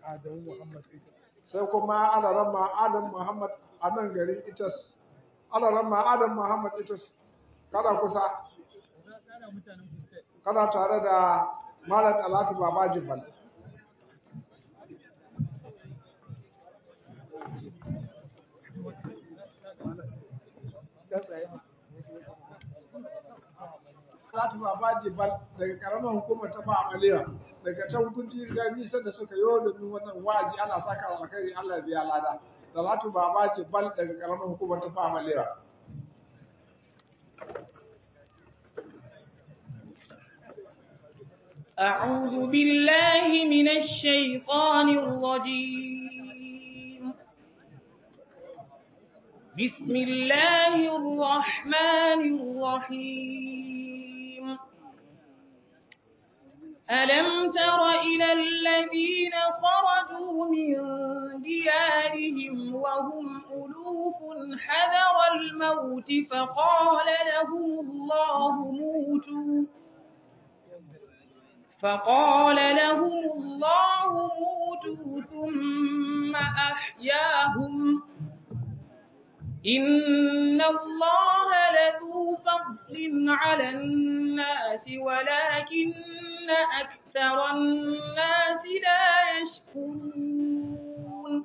Adamu Muhammad ita. sai kuma alaramma Adam Muhammad a nan garin Itas alaramma Adam Muhammad Itas kada kusa kana tare da Malam Talatu Babaji Bal Talatu Babaji Bal daga karamar hukumar ta Ba'amaliya daga can kunci ga nisan da suka yi domin wannan wa'azi ana saka alkhairi Allah ya biya lada Talatu Babaji Bal daga karamar hukumar ta Ba'amaliya أعوذ بالله من الشيطان الرجيم بسم الله الرحمن الرحيم ألم تر إلى الذين خرجوا من ديارهم وهم ألوف حذر الموت فقال لهم الله موتوا فقال لهم الله موتوا ثم أحياهم إن الله لذو فضل على الناس ولكن أكثر الناس لا يشكرون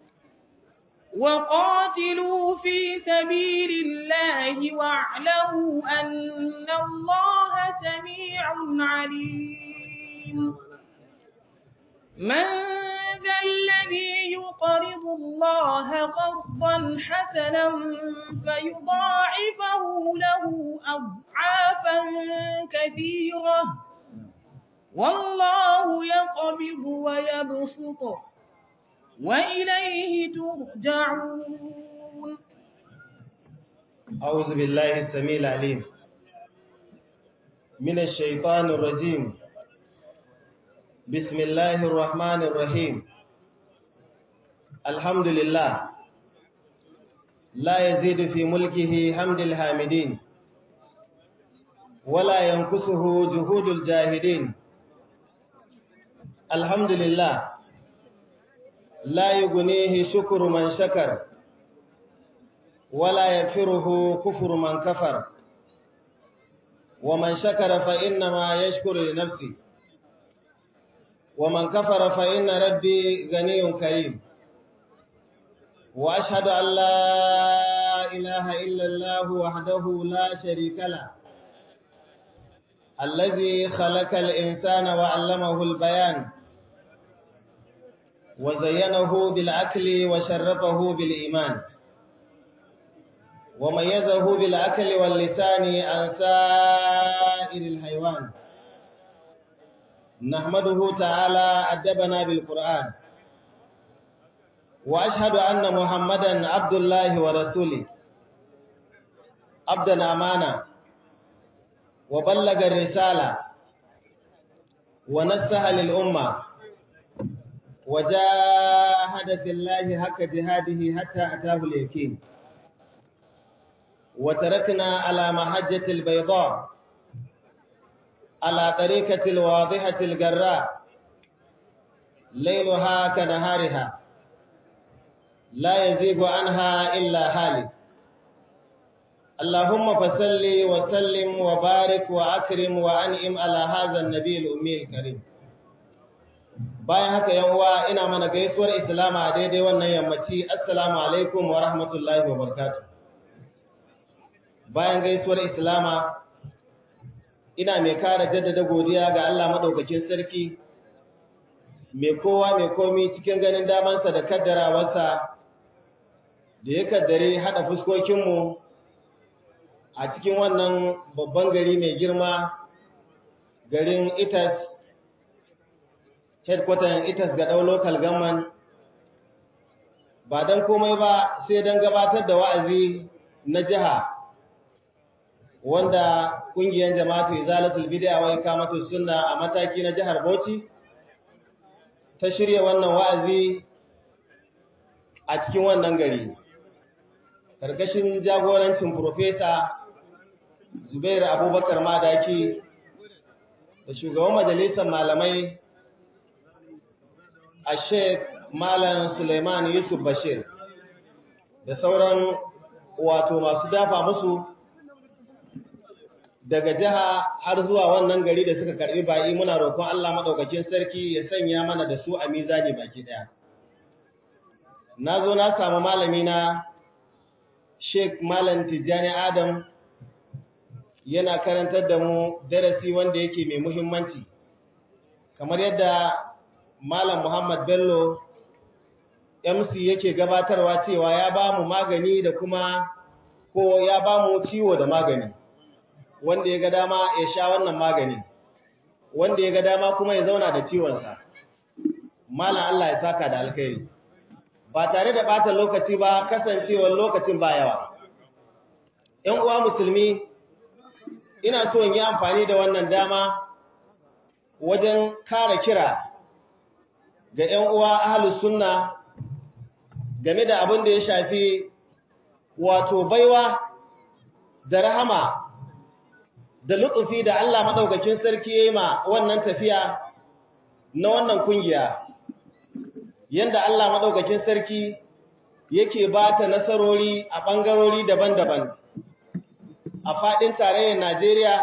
وقاتلوا في سبيل الله واعلموا أن الله سميع عليم من ذا الذي يقرض الله قرضا حسنا فيضاعفه له أضعافا كثيرة والله يقبض ويبسط وإليه ترجعون أعوذ بالله السميع العليم من الشيطان الرجيم بسم الله الرحمن الرحيم الحمد لله لا يزيد في ملكه حمد الحامدين ولا ينقصه جهود الجاهدين الحمد لله لا يغنيه شكر من شكر ولا يكفره كفر من كفر ومن شكر فإنما يشكر لنفسه ومن كفر فإن ربي غني كريم وأشهد أن لا إله إلا الله وحده لا شريك له الذي خلق الإنسان وعلمه البيان وزينه بالعقل وشرفه بالإيمان وميزه بالعقل واللسان عن سائر الحيوان نحمده تعالى أدبنا بالقرآن وأشهد أن محمدا عبد الله ورسوله عبدا أمانة وبلغ الرسالة ونصح للأمة وجاهد في الله حق جهاده حتى أتاه اليقين وتركنا على محجة البيضاء على طريقة الواضحة الجراء ليلها كنهارها لا يزيغ عنها إلا هالك اللهم فصل وسلم وبارك وأكرم وأنعم على هذا النبي الأمي الكريم bayan haka yan uwa ina mana gaisuwar islama a daidai wannan yammaci assalamu alaikum wa rahmatullahi wa barakatuh bayan gaisuwar islama ina mai kara jaddada godiya ga Allah madaukakin sarki mai kowa mai komi cikin ganin damansa da kaddarawarsa da ya kaddare hada fuskokinmu a cikin wannan babban gari mai girma garin itas headquarter itas ga ɗau local government ba don komai ba sai don gabatar da wa'azi na jiha wanda ƙungiyar jama'atu izalatul bid'a wa ikamatu sunna a mataki na jihar Bauchi ta shirya wannan wa'azi a cikin wannan gari karkashin jagorancin profesa Zubairu Abubakar Madaki da shugaban majalisar malamai a Sheikh Malam Suleiman Yusuf Bashir da sauran wato masu dafa musu daga jiha har zuwa wannan gari da suka karbi bayi muna roƙon Allah madaukakin sarki ya sanya mana da su a mizani baki daya na zo na samu malami na Sheikh Malam Tijjani Adam yana karantar da mu darasi wanda yake mai muhimmanci kamar yadda Malam Muhammad Bello MC yake gabatarwa cewa ya ba mu magani da kuma ko ya ba mu ciwo da magani wanda ya ga dama ya sha wannan magani wanda ya ga dama kuma ya zauna da ciwonsa Malam Allah ya saka da alkhairi ba tare da bata lokaci ba kasancewar lokacin ba yawa ‘yan uwa musulmi ina so in yi amfani da wannan dama wajen kare kira ga ‘yan uwa ahalus sunna game da abin da ya shafi wato baiwa da rahama da lutsufi da Allah maɗaukakin sarki ya yi ma wannan tafiya na wannan kungiya yanda Allah maɗaukakin sarki yake ba ta nasarori a ɓangarori daban-daban a faɗin tarayyar Najeriya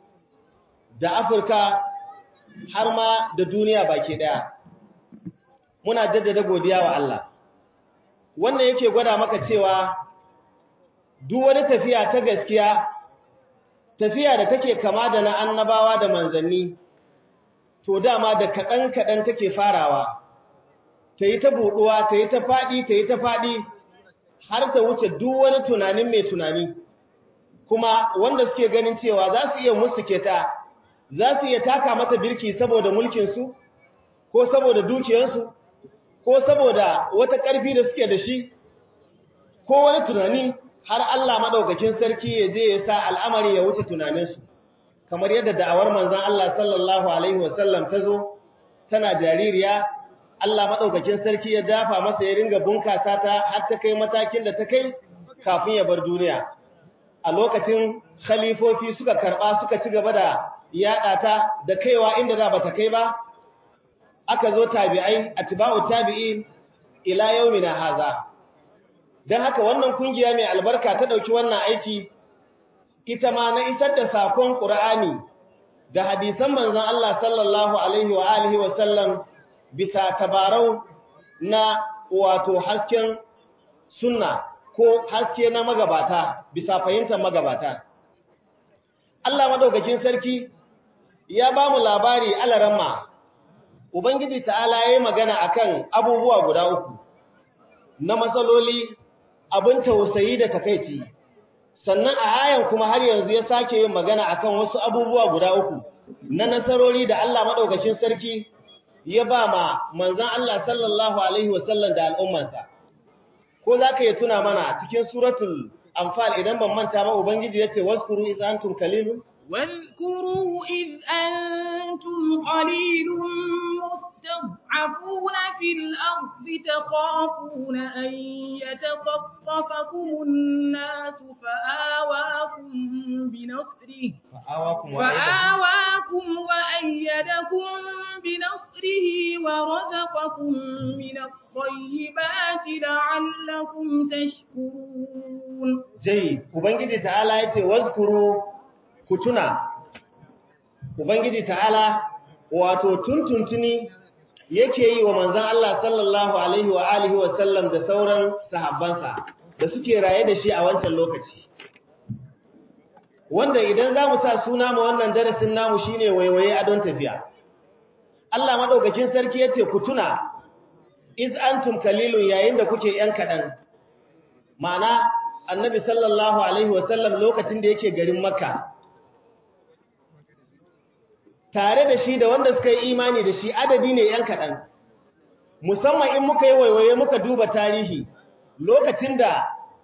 da Afirka har ma da duniya baki ɗaya. Muna jaddada godiya wa Allah. Wannan yake gwada maka cewa duk wani tafiya ta gaskiya, tafiya da take kama da na annabawa da manzanni, to dama da kaɗan-kaɗan take farawa, ta yi ta buɗuwa, ta yi ta faɗi, ta yi ta faɗi, har ta wuce duk wani tunanin mai tunani. kuma wanda suke ganin cewa za su iya musuke ta za su iya taka mata birki saboda mulkinsu ko saboda dukiyarsu ko saboda wata ƙarfi da suke da shi ko wani tunani har Allah maɗaukakin sarki ya je ya sa al'amari ya wuce tunaninsu kamar yadda da'awar manzon Allah sallallahu alaihi wasallam ta zo tana jaririya Allah maɗaukakin sarki ya dafa masa ya ringa bunkasa ta har ta kai matakin da ta kai kafin ya bar duniya a lokacin khalifofi suka karɓa suka ci gaba da yaɗa ta da kaiwa inda za ba ta kai ba aka zo tabi'ai atba'u tabi'in ila yaumina haza dan haka wannan kungiya mai albarka ta dauki wannan aiki ita ma na isar da sakon Qur'ani da hadisan manzon Allah sallallahu alaihi wa alihi wa sallam bisa tabarau na wato hasken sunna ko haske na magabata bisa fahimtar magabata. Allah madaukakin sarki ya ba mu labari alaramma, Ubangiji ta'ala ya yi magana akan abubuwa guda uku, na matsaloli abin tausayi da takaici, sannan a ayan kuma har yanzu ya sake yin magana akan wasu abubuwa guda uku, na nasarori da Allah madaukakin sarki ya ba ma manzan Allah sallallahu Alaihi wasallam da al'ummansa. ko za ka yi tuna mana cikin suratul anfal idan ban manta ba ubangiji yace waskuru iz antum qalilun واذكروا إذ أنتم قليل مستضعفون في الأرض تخافون أن يتخطفكم الناس فآواكم بنصره fa'awakum فآواكم وأيدكم بنصره ورزقكم من الطيبات لعلكم تشكرون jai ubangiji ta'ala yace wazkuru kutuna ubangiji ta'ala wato tuntuntuni yake yi wa manzon Allah sallallahu alaihi wa alihi wa sallam da sauran sahabbansa da suke raye da shi a wancan lokaci wanda idan za mu sa suna ma wannan darasin namu shine waiwaye a don tafiya Allah madaukakin sarki yace ku tuna iz antum qalilun yayin da kuke yan kadan ma'ana annabi sallallahu alaihi wa sallam lokacin da yake garin makka tare da shi da wanda suka yi imani da shi adadi ne yan kadan musamman in muka yi waiwaye muka duba tarihi lokacin da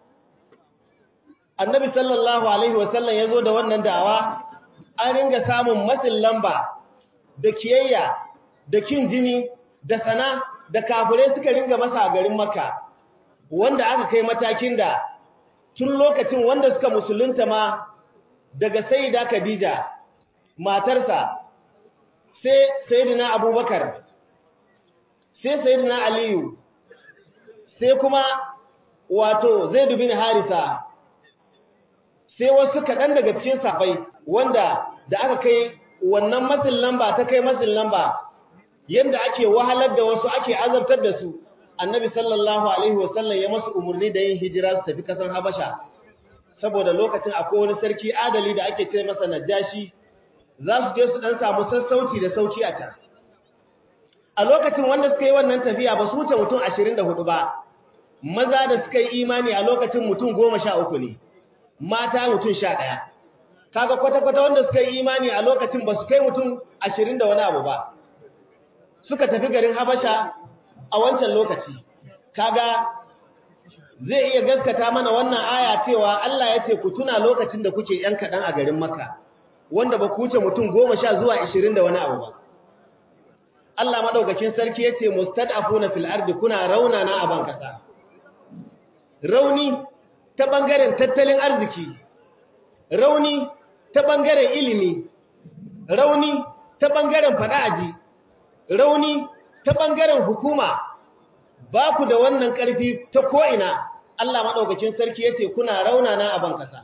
annabi sallallahu alaihi wasallam ya zo da wannan da'awa an ringa samun matsin lamba da kiyayya da kin jini da sana da kafirai suka ringa masa a garin makka wanda aka kai matakin da tun lokacin wanda suka musulunta ma daga sayyida khadija matarsa sai sayyidina abubakar sai sayyidina aliyu sai kuma wato zaid bin harisa sai wasu kaɗan daga cikin safai wanda da aka kai wannan matsin lamba ta kai matsin lamba yadda ake wahalar da wasu ake azabtar da su annabi sallallahu alaihi wasallam ya masu umarni da yin hijira su tafi kasan habasha saboda lokacin akwai wani sarki adali da ake ce masa najashi za su je su dan samu sassauci da sauki a can a lokacin wanda suka yi wannan tafiya ba su wuce mutum 24 ba maza da suka yi imani a lokacin mutum 13 ne mata mutum 11 kaga kwata-kwata wanda suka yi imani a lokacin ba su kai mutum 20 da wani abu ba suka tafi garin habasha a wancan lokaci kaga zai iya gaskata mana wannan aya cewa Allah ya ce ku tuna lokacin da kuke yan kaɗan a garin Makka wanda ba ku wuce mutum goma sha zuwa ishirin da wani abu ba Allah madaukakin sarki ya ce mustad'afuna fil ardi kuna raunana a ban kasa rauni ta bangaren tattalin arziki rauni ta bangaren ilimi rauni ta bangaren fada'aji rauni ta bangaren hukuma ba ku da wannan ƙarfi ta ko'ina Allah maɗaukacin sarki ya ce kuna raunana a bankasa.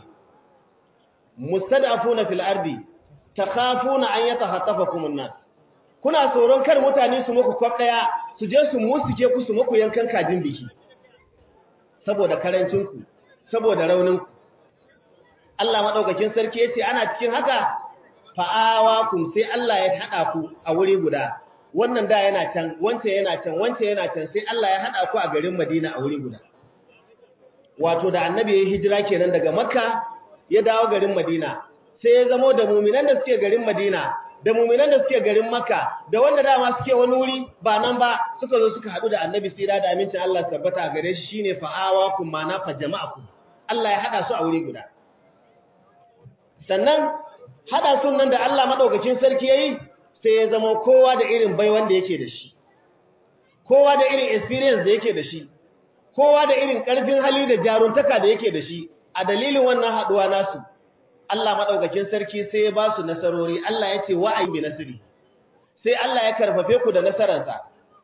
Mustadafuna fil ardi ta kafuna an yata hatafa kumunna. Kuna tsoron kar mutane su muku kwaf ɗaya su je su musuke ku su muku yankan kajin biki. Saboda karancinku, saboda rauninku. Allah maɗaukacin sarki ya ce ana cikin haka fa'awa kun sai Allah ya haɗa ku a wuri guda. wannan da yana can wancan yana can wancan yana can sai Allah ya hada ku a garin Madina a wuri guda wato da annabi ya hijira kenan daga Makka ya dawo garin Madina sai ya zamo da mu'minan da suke garin Madina da mu'minan da suke garin Makka da wanda dama suke wani wuri ba nan ba suka zo suka hadu da annabi sira da amincin Allah tabbata gare shi shine fa'awa kum mana fa jama'akum Allah ya hada su a wuri guda sannan hada sun nan da Allah madaukakin sarki yayi sai ya zama kowa da irin bai wanda yake da shi kowa da irin experience da yake da shi kowa da irin karfin hali da jaruntaka da yake da shi a dalilin wannan haduwa nasu Allah madaukakin sarki sai ya ba su nasarori Allah ya ce wa'ayi bi nasiri sai Allah ya karfafe ku da nasararsa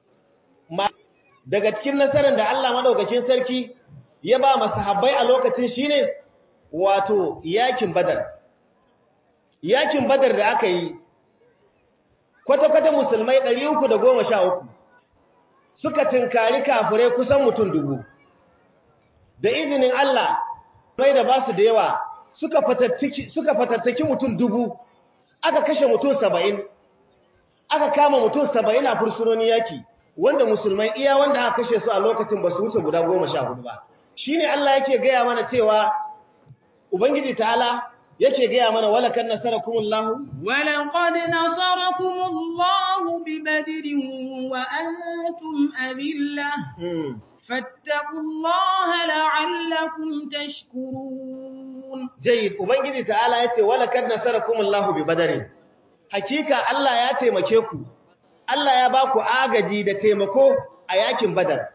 daga cikin nasarar da Allah madaukakin sarki ya ba masahabbai a lokacin shine wato yakin badar yakin badar da aka yi kwata-kwata musulmai ɗari uku da goma sha uku suka tinkari kafirai kusan mutum dubu da izinin Allah mai da ba su da yawa suka fatattaki mutum dubu aka kashe mutum saba'in aka kama mutum saba'in a fursunoni yaki wanda musulmai iya wanda aka kashe su a lokacin ba su wuce guda goma sha hudu ba shi ne Allah yake gaya mana cewa Ubangiji ta'ala yake gaya mana wala kan nasarakumullahu wala qad nasarakumullahu bi badrin wa antum adilla fattaqullaha la'allakum tashkurun jayyid ubangiji ta'ala yace wala kad nasarakumullahu bi badrin hakika Allah ya taimake ku Allah ya ba ku agaji da taimako a yakin badar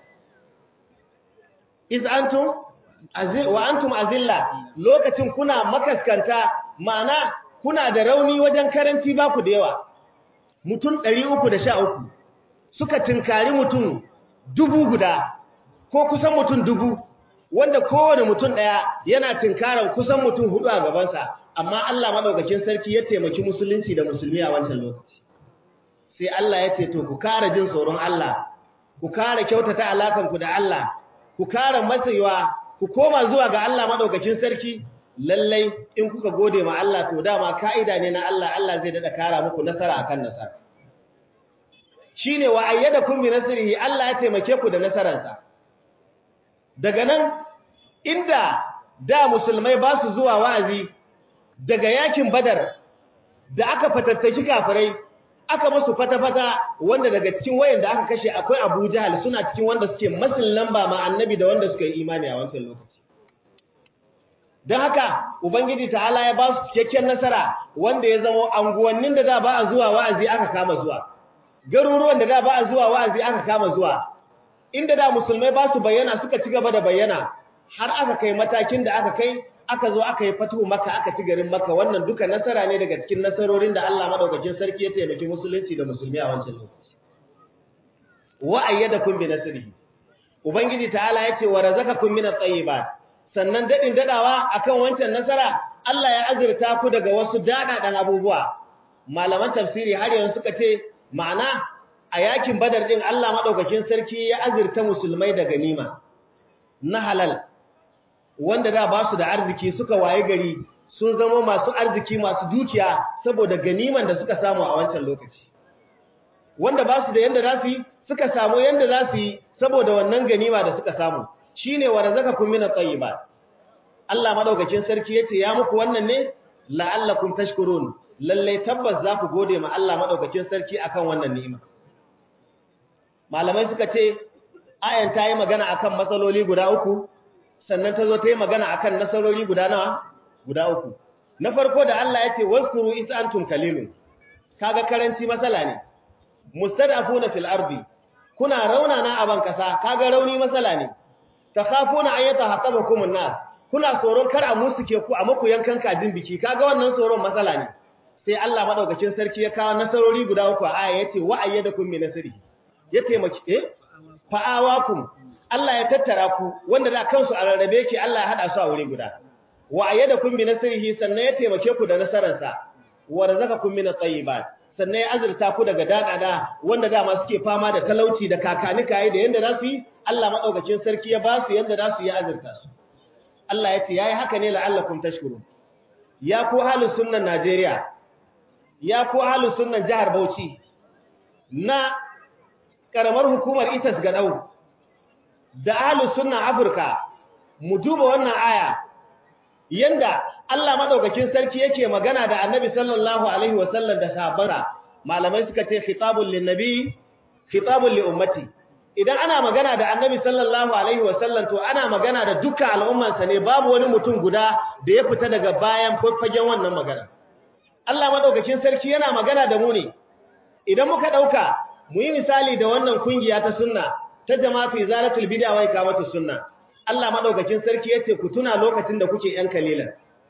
iz antum wa antum azilla lokacin kuna makaskanta ma'ana kuna da rauni wajen karanci ba ku da yawa mutum 313 suka tinkari mutum dubu guda ko kusan mutum dubu wanda kowane mutum daya yana tinkaran kusan mutum hudu a gabansa amma Allah madaukakin sarki ya taimaki musulunci da musulmi a wancan lokaci sai Allah ya ce to ku kara jin tsoron Allah ku kara kyautata alakanku da Allah ku kara matsayiwa ku koma zuwa ga Allah madaukakin sarki lallai in kuka gode ma Allah to dama kaida ne na Allah Allah zai dada kara muku nasara akan nasara shine wa ayyadakum bi nasrihi Allah ya taimake ku da nasararsa daga nan inda da musulmai ba su zuwa wa'azi daga yakin badar da aka fatattaki kafirai aka musu fata-fata wanda daga cikin wayan da aka kashe akwai Abu Jahal suna cikin wanda suke masin lamba ma annabi da wanda suka yi imani a wancan lokaci don haka ubangiji ta'ala ya ba su cikakken nasara wanda ya zama anguwannin da da ba a zuwa wa'azi aka kama zuwa garuruwan da da ba a zuwa wa'azi aka kama zuwa inda da musulmai ba su bayyana suka ci gaba da bayyana har aka kai matakin da aka kai aka zo aka yi fatuhu maka aka ci garin maka wannan duka nasara ne daga cikin nasarorin da Allah madaukakin sarki ya taimaki musulunci da musulmi a wancan lokaci wa ayyadakum bi nasrihi ubangiji ta'ala yace wa razaqakum min at-tayyibat sannan dadin dadawa akan wancan nasara Allah ya azurta ku daga wasu dadadan abubuwa malaman tafsiri har yanzu suka ce ma'ana a yakin badar din Allah madaukakin sarki ya azurta musulmai da ganima na halal wanda da ba su da arziki suka waye gari sun zama masu arziki masu dukiya saboda ganiman da suka samu a wancan lokaci wanda ba su da yanda za su yi suka samu yanda za su yi saboda wannan ganima da suka samu shine wa razaqakum min at-tayyibat Allah madaukakin sarki yace ya muku wannan ne la'allakum tashkurun lalle tabbas za ku gode ma Allah madaukakin sarki akan wannan ni'ima malamai suka ce ayan ta yi magana akan matsaloli guda uku sannan ta zo ta yi magana akan nasarori guda nawa guda uku na farko da Allah ya ce waskuru is antum kalilun kaga karanci matsala ne mustadafuna fil ardi kuna raunana a ban kasa kaga rauni matsala ne takhafuna an yatahaqqabakum an-nas kuna tsoron kar a musuke ku a maku yankan kajin biki kaga wannan tsoron matsala ne sai Allah madaukakin sarki ya kawo nasarori guda uku a aya yace wa ayyadakum min nasri ya taimaki eh fa'awakum Allah ya tattara ku wanda da kansu a rarrabe yake Allah ya hada su a wuri guda wa ayyadakum bi nasrihi sannan ya taimake ku da nasararsa wa razaqakum min at-tayyibat sannan ya azurta ku daga dadada wanda dama suke fama da talauci da kakanika da yanda za su yi Allah madaukakin sarki ya ba su yanda za su yi azurta su Allah ya ce yayi haka ne la'allakum tashkurun ya ku halin sunnan Najeriya ya ku halin sunnan jihar Bauchi na karamar hukumar Itas Gadau da ahlus sunna Afirka mu duba wannan aya yanda Allah madaukakin sarki yake magana da Annabi sallallahu alaihi wasallam da sahabbansa malamai suka ce khitabul linnabi khitabul li ummati idan ana magana da Annabi sallallahu alaihi wasallam to ana magana da dukkan al'ummansa ne babu wani mutum guda da ya fita daga bayan fagen wannan magana Allah madaukakin sarki yana magana da mu ne idan muka dauka mu yi misali da wannan kungiya ta sunna ta jama'atu izalatul bid'a wa iqamatus sunna Allah madaukakin sarki yace ku tuna lokacin da kuke yan kalilan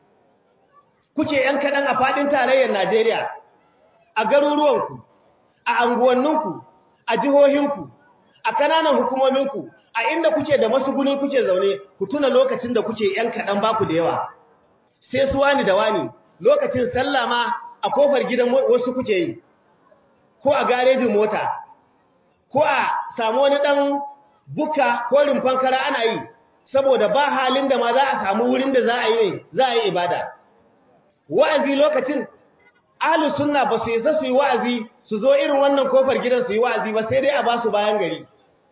kuke yan kadan a fadin tarayyar Najeriya a garuruwanku a anguwanninku a jihohinku a kananan hukumominku a inda kuke da masuguni kuke zaune ku tuna lokacin da kuke yan kadan baku da yawa sai su wani da wani lokacin sallah ma a kofar gidan wasu kuke yi ko a garejin mota ko a samu wani dan buka ko rumfan kara ana yi saboda ba halin da ma za a samu wurin da za a yi za a yi ibada wa'azi lokacin ahlus sunna ba su yi su yi wa'azi su zo irin wannan kofar gidan su yi wa'azi ba sai dai a ba su bayan gari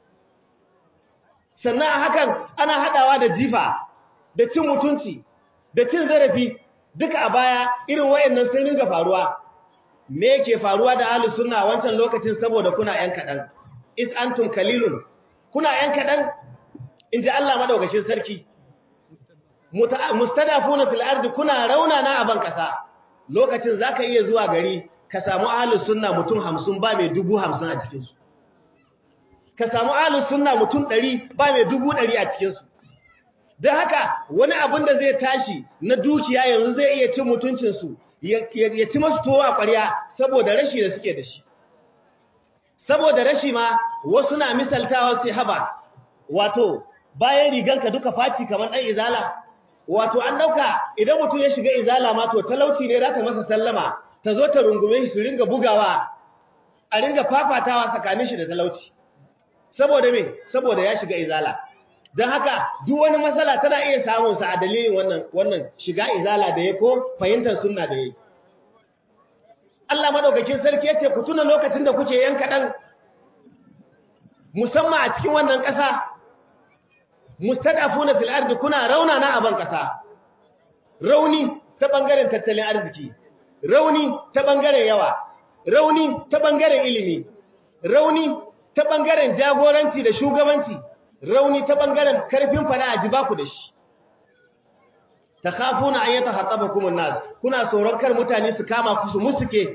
sannan a hakan ana hadawa da jifa da cin mutunci da cin zarafi duka a baya irin wayannan sun ringa faruwa me yake faruwa da ahlus sunna wancan lokacin saboda kuna yan kadan is antum kalilun kuna yan kadan inji Allah madaukakin sarki mustadafuna fil ardi kuna raunana a ban kasa lokacin zaka iya zuwa gari ka samu ahlus sunna mutum 50 ba mai 50 a cikin su ka samu ahlus sunna mutum 100 ba mai 100 a cikin su dan haka wani abin da zai tashi na dukiya yanzu zai iya cin mutuncin su ya ci masu tuwo a ƙwarya saboda rashi da suke da shi saboda rashi ma wasu na misaltawa sai haba wato bayan riganka duka faci kamar ɗan izala wato an ɗauka idan mutum ya shiga izala ma to talauci ne za ta masa sallama ta zo ta rungume shi su ringa bugawa a ringa fafatawa tsakanin shi da talauci saboda me saboda ya shiga izala don haka duk wani matsala tana iya samun sa a dalilin wannan wannan shiga izala da ya ko fahimtar sunna da ya Allah madaukakin sarki yace ku tuna lokacin da kuke yan kadan musamman a cikin wannan ƙasa mustadafuna fil ardi kuna rauna na aban ƙasa rauni ta bangaren tattalin arziki rauni ta bangaren yawa rauni ta bangaren ilimi rauni ta bangaren jagoranci da shugabanci rauni ta bangaren karfin fada a jibaku da shi takhafuna an yatahattabakum an-nas kuna tsoron kar mutane su kama ku su musuke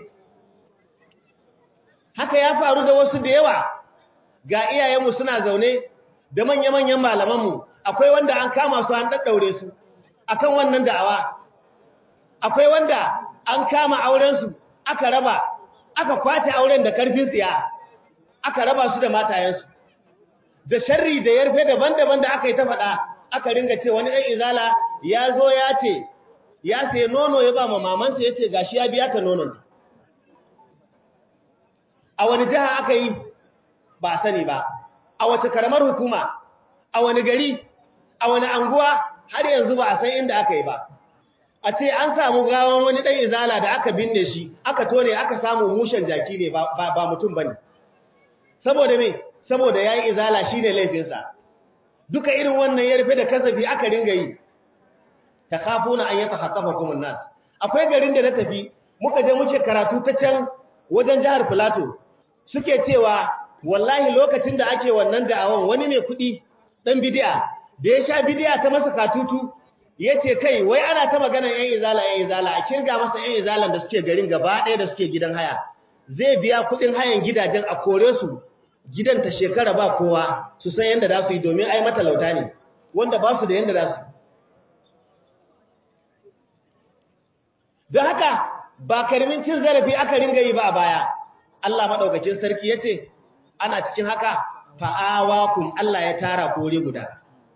haka ya faru da wasu da yawa ga iyayenmu suna zaune da manya-manyan malamanmu akwai wanda an kama su an daddaure su akan wannan da'awa akwai wanda an kama auren su aka raba aka kwace auren da karfin tsiya aka raba su da matayensu da sharri da yarfe daban-daban da aka yi ta faɗa aka ringa ce wani ɗan izala ya zo ya ce ya sai nono ya ba ma mamansa ya ce gashi ya biya ta nonon a wani jiha aka yi ba a sani ba a wace karamar hukuma a wani gari a wani anguwa har yanzu ba a san inda aka yi ba a ce an samu gawan wani ɗan izala da aka binne shi aka tone aka samu mushen jaki ne ba mutum ba ne saboda me saboda ya yi izala shi ne laifinsa duka irin wannan ya rufe da kasafi aka ringa yi ta kafu na an yata haƙafa kuma nas akwai garin da na tafi muka je muke karatu ta can wajen jihar filato suke cewa wallahi lokacin da ake wannan da'awan wani mai kuɗi ɗan bidiya da ya sha bidiya ta masa katutu ya ce kai wai ana ta maganar yan izala yan izala a kirga masa yan izalan da suke garin gaba ɗaya da suke gidan haya zai biya kuɗin hayan gidajen a kore su gidan ta shekara ba kowa su san yadda za su yi domin ai matalauta ne wanda ba su da yadda za su don haka ba karmin cin zarafi aka ringa yi ba a baya Allah maɗaukacin sarki ya ce ana cikin haka fa'awakum Allah ya tara kore guda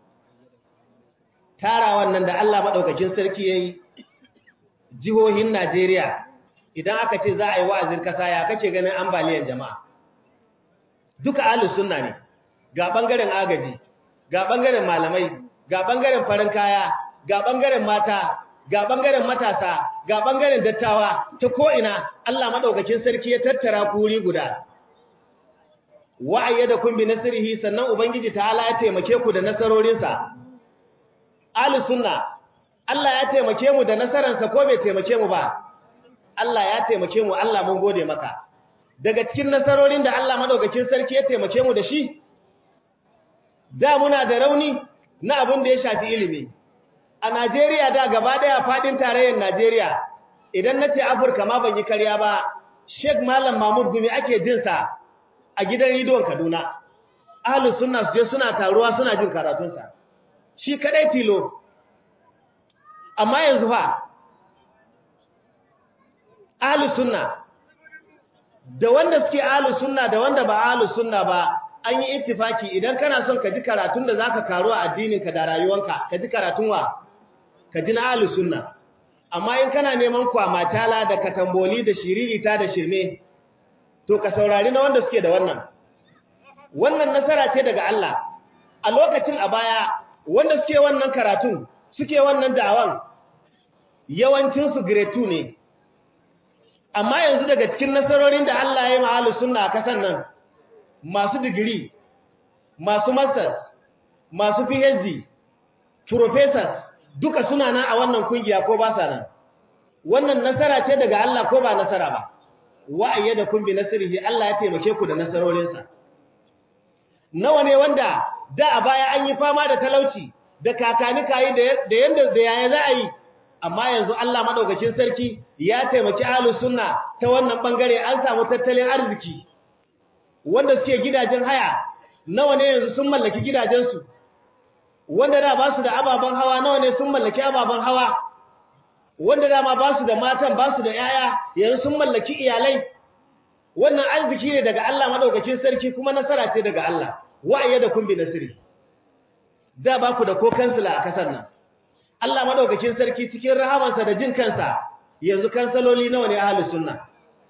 tarawan nan da Allah maɗaukacin sarki ya yi jihohin Najeriya idan aka ce za a yi wa'azin kasa ya kace ganin ambaliyar jama'a duka ahlus sunna ne ga bangaren agaji ga bangaren malamai ga bangaren farin kaya ga bangaren mata ga bangaren matasa ga bangaren dattawa ta ko ina Allah madaukakin sarki ya tattara kuri guda wa'ayyadakum bi nasrihi sannan ubangiji ta'ala ya taimake ku da nasarorinsa ahlus sunna Allah ya taimake mu da nasaransa ko bai taimake mu ba Allah ya taimake mu Allah mun gode maka daga cikin nasarorin da Allah madaukakin sarki ya taimake mu da shi da muna da rauni na abin da ya shafi ilimi a Najeriya da gaba daya fadin tarayyar Najeriya idan nace Afirka ma ban yi karya ba Sheikh Malam Mahmud Gumi ake jin sa a gidan rediyon Kaduna ahlus sunna su je suna taruwa suna jin karatun sa shi kadai tilo amma yanzu fa ahlus sunna da wanda suke ahlus sunna da wanda ba ahlus sunna ba an yi ittifaki idan kana son ka ji karatun da zaka karu a addininka da rayuwanka ka ji karatun wa ka ji na ahlus sunna amma in kana neman kwamatala da katamboli da shiririta da shirme to ka saurari na wanda suke da wannan wannan nasara ce daga Allah a lokacin a baya wanda suke wannan karatun suke wannan da'awan yawancin su grade 2 ne amma yanzu daga cikin nasarorin da Allah ya yi ma'alu sunna a kasan nan masu digiri masu masters masu phd professors duka suna nan a wannan kungiya ko ba sa nan wannan nasara ce daga Allah ko ba nasara ba wa'ayya da kun bi nasirihi Allah ya taimake ku da nasarorinsa nawa ne wanda da a baya an yi fama da talauci da kakani kayi da yanda da yaya za a yi amma yanzu Allah madaukakin sarki ya taimaki ahlus sunna ta wannan bangare an samu tattalin arziki wanda suke gidajen haya nawa ne yanzu sun mallaki gidajensu wanda da ba su da ababen hawa nawa ne sun mallaki ababen hawa wanda da ma ba su da matan ba su da yaya yanzu sun mallaki iyalai wannan arziki ne daga Allah madaukakin sarki kuma nasara ce daga Allah wa'ayya da kun bi nasiri da ba ku da ko kansila a kasar nan Allah madaukakin sarki cikin rahamansa da jin kansa yanzu kansaloli nawa ne ahlus sunna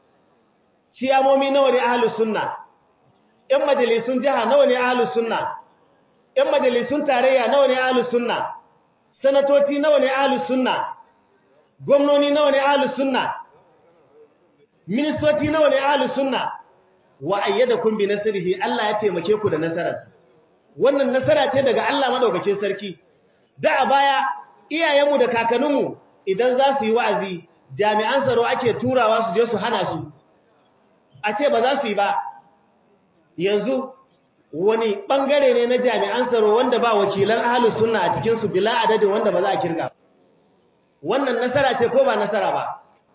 ciyamomi nawa ne ahlus sunna ƴan majalisun jiha nawa ne ahlus sunna ƴan majalisun tarayya nawa ne ahlus sunna sanatoci nawa ne ahlus sunna gwamnoni nawa ne ahlus sunna ministoci nawa ne ahlus sunna wa ayyadakum bi nasrihi Allah ya taimake ku da nasarar wannan nasara ce daga Allah madaukakin sarki da a baya iyayenmu da kakanninmu idan za su yi wa'azi jami'an tsaro ake turawa su je su hana su a ce ba za su yi ba yanzu wani bangare ne na jami'an tsaro wanda ba wakilan ahlus sunna a cikin su bila adadin wanda ba za a kirga wannan nasara ce ko ba nasara ba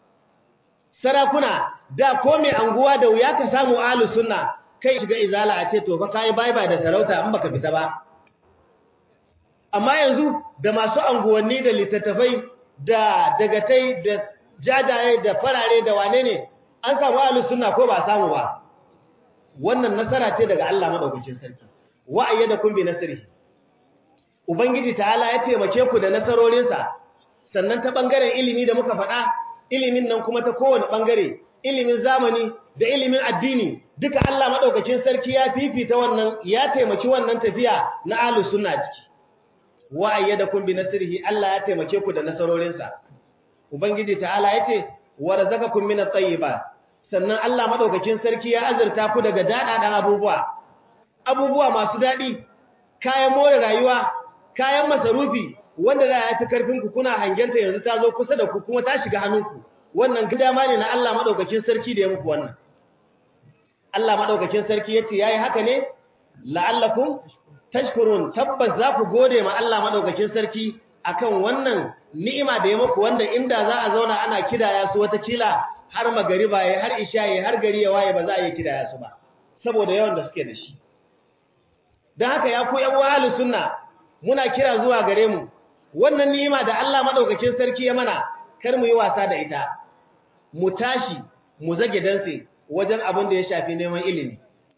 sarakuna da ko mai anguwa da wuya ka samu ahlus sunna kai shiga izala a ce to fa kai bye bye da sarauta in baka fita ba amma yanzu da masu anguwanni da littattafai da dagatai da jajaye da farare da wane ne an samu ahlus sunna ko ba samu ba wannan nasara ce daga Allah madaukakin sarki wa ayyadakum bi nasrihi ubangiji ta'ala ya taimake ku da nasarorinsa sannan ta bangaren ilimi da muka faɗa ilimin nan kuma ta kowane bangare ilimin zamani da ilimin addini duka Allah madaukakin sarki ya fifita wannan ya taimaki wannan tafiya na ahlus sunna ciki wa ayyadakum bi nasrihi Allah ya taimake ku da nasarorinsa ubangiji ta'ala yace warzakakum min at-tayyibat sannan Allah madaukakin sarki ya azurta ku daga dadadan abubuwa abubuwa masu dadi kayan more rayuwa kayan masarufi wanda da ya fi karfin ku kuna hangenta yanzu ta zo kusa da ku kuma ta shiga hannunku wannan gidama ne na Allah madaukakin sarki da ya muku wannan Allah madaukakin sarki yace yayi haka ne la'allakum tashkurun tabbas za ku gode ma Allah madaukakin sarki akan wannan ni'ima da ya muku wanda inda za a zauna ana kidaya su wata kila har magariba yayi har isha yayi har gari ya waye ba za a yi kidaya su ba saboda yawan da suke da shi dan haka ya ku yan wahalin sunna muna kira zuwa gare mu wannan ni'ima da Allah madaukakin sarki ya mana kar mu yi wasa da ita mu tashi mu zage danse wajen abin da ya shafi neman ilimi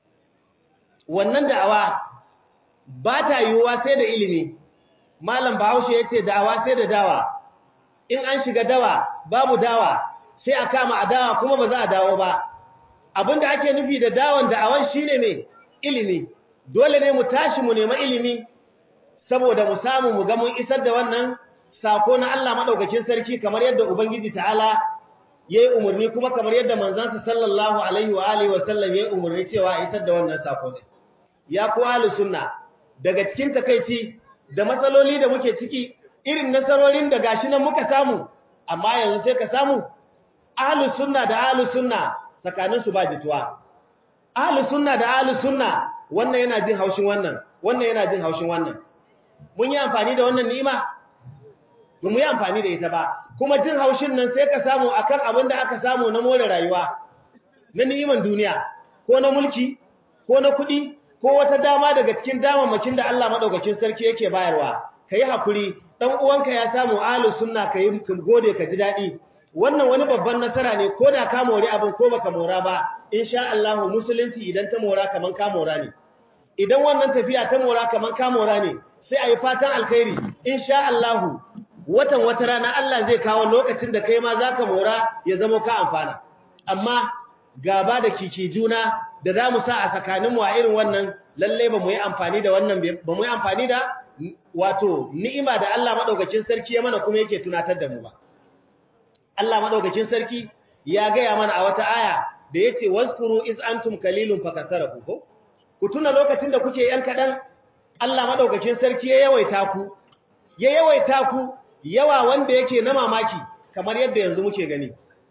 wannan da'awa ba ta yiwuwa sai da ilimi malam bahaushe ya ce da'awa sai da dawa in an shiga dawa babu dawa sai a kama a dawa kuma ba za a dawo ba abin da ake nufi da dawon da'awan shine mai ilimi dole ne mu tashi mu nema ilimi saboda mu samu mu ga mun isar da wannan sako na Allah madaukakin sarki kamar yadda ubangiji ta'ala yayi umurni kuma kamar yadda manzansa sallallahu alaihi wa alihi wa sallam yayi umurni cewa isar da wannan sako ne ya ku ahlus sunna daga cikin takeici da matsaloli da muke ciki irin nasarorin da gashi nan muka samu amma yanzu sai ka samu ahlus sunna da ahlus sunna tsakanin su ba jituwa ahlus sunna da ahlus sunna wannan yana jin haushin wannan wannan yana jin haushin wannan mun yi amfani da wannan ni'ima ba mu yi amfani da ita ba kuma jin haushin nan sai ka samu akan abin da aka samu na more rayuwa na ni'iman duniya ko na mulki ko na kuɗi ko wata dama daga cikin damammakin da Allah madaukakin sarki yake bayarwa kai hakuri dan uwanka ya samu ahlus sunna kai gode ka ji dadi wannan wani babban nasara ne ko da ka mori abin ko baka mora ba insha Allah musulunci idan ta mora kaman ka mora ne idan wannan tafiya ta mora kaman ka mora ne sai ayi fatan alkhairi insha Allah watan wata rana Allah zai kawo lokacin da kai ma zaka mora ya zama ka amfana amma gaba da kiki juna da za mu sa a tsakaninmu a irin wannan lalle ba mu yi amfani da wannan ba mu yi amfani da wato ni'ima da Allah madaukakin sarki ya mana kuma yake tunatar da mu ba Allah madaukakin sarki ya gaya mana a wata aya da yace wazkuru iz antum qalilun fakasaraku ko ku tuna lokacin da kuke yan kadan Allah madaukakin sarki ya yawaita ku ya yawaita ku yawa wanda yake na mamaki kamar yadda yanzu muke gani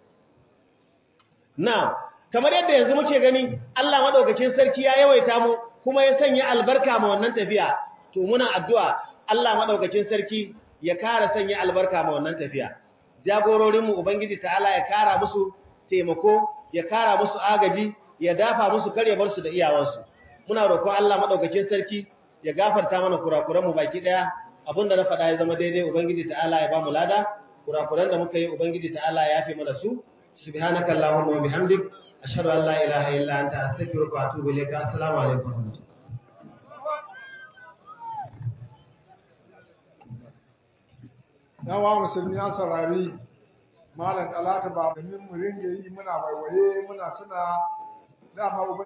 na kamar yadda yanzu muke gani Allah madaukakin sarki ya yawaita mu kuma ya sanya albarka ma wannan tafiya to muna addu'a Allah madaukakin sarki ya kara sanya albarka ma wannan tafiya jagororin mu ubangiji ta'ala ya kara musu taimako ya kara musu agaji ya dafa musu kare bar su da iyawansu muna roƙon Allah madaukakin sarki ya gafarta mana kurakuran mu baki daya abinda na faɗa ya zama daidai ubangiji ta'ala ya ba mu lada kurakuran da muka yi ubangiji ta'ala ya yafe mana su subhanaka allahumma wa bihamdik ashhadu an la ilaha illa anta astaghfiruka wa atubu ilayka assalamu alaikum yawa musulmi an saurari malam talata ba domin mu ringa yi muna waiwaye muna tuna dama